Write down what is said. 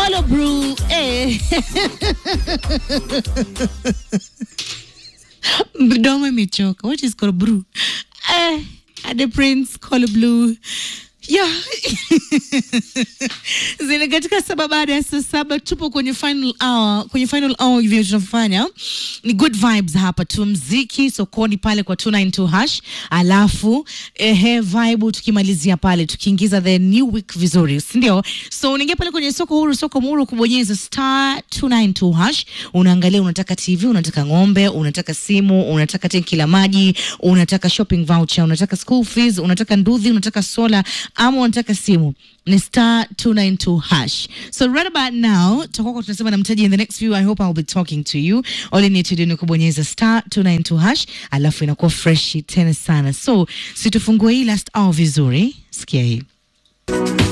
Colo Brew. Eh. Mdomo imechoka. What is Colo Brew? Eh, the Prince Colo Blue. Yeah. Zina katika saba baada ya saa saba tupo kwenye final hour. Kwenye final hour hivyo tunafanya ni good vibes hapa tu, mziki sokoni pale kwa 292 hash, alafu ehe vibe tukimalizia pale tukiingiza the new week vizuri, si ndio? So unaingia pale kwenye soko huru, soko muru, kubonyeza star 292 hash, unaangalia unataka TV, unataka ng'ombe, unataka simu, unataka tenki la maji, unataka shopping voucher, unataka school fees, unataka nduthi, unataka sola ama unataka simu ni star 292 hash. So right about now tutakuwa tunasema na mtaji in the next few I hope I'll be talking to you. All you need to do ni kubonyeza star 292 hash alafu inakuwa fresh tena sana. So situfungue hii last hour vizuri. Sikia hii.